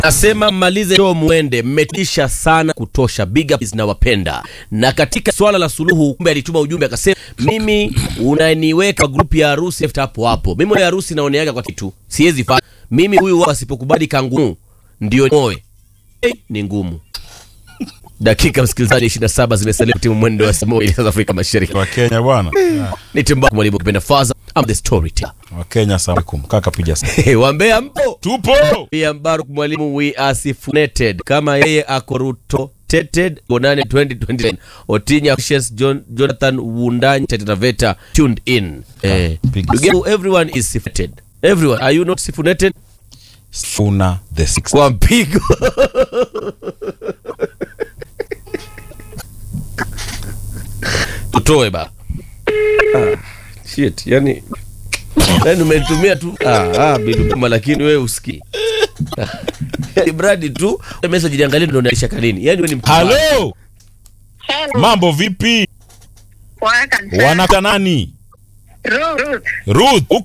Nasema mmalize show muende, mmetisha sana kutosha. Big up zinawapenda. Na katika swala la suluhu, kumbe alituma ujumbe akasema, mimi unaniweka grupu ya harusi after hapo hapo. Mimi ya harusi naoneaga kwa kitu, siwezi fanya mimi. Huyu wao asipokubali kangumu ndio moe hey, ni ngumu. Dakika msikilizaji 27 zimesalia timu mwendo wa saa moja South Afrika Mashariki. wa Kenya bwana, Ni Timbaku mwalimu kipenda Faza, I'm the storyteller. wa Kenya salamu kaka, piga simu. Wambea mpo tupo pia Mbaruk mwalimu we are sifuneted kama yeye ako Ruto teted Bonane 2029 Otinya Cassius John, Jonathan Wundanyi Tetetaveta tuned in eh, Big ndugu yangu, everyone is sifuneted everyone are you not sifuneted Sifuna the six. kwa mpigo tutoe ba ah, shit yani yani umenitumia tu ah, ah, biduma lakini wewe usikii yani bradi tu message niangalie ndo naisha kanini yani wewe ni mtu mbaya. Halo, Hello. mambo vipi? Poa kabisa. Wanaka nani? Ruth, Ruth. Ruth, uko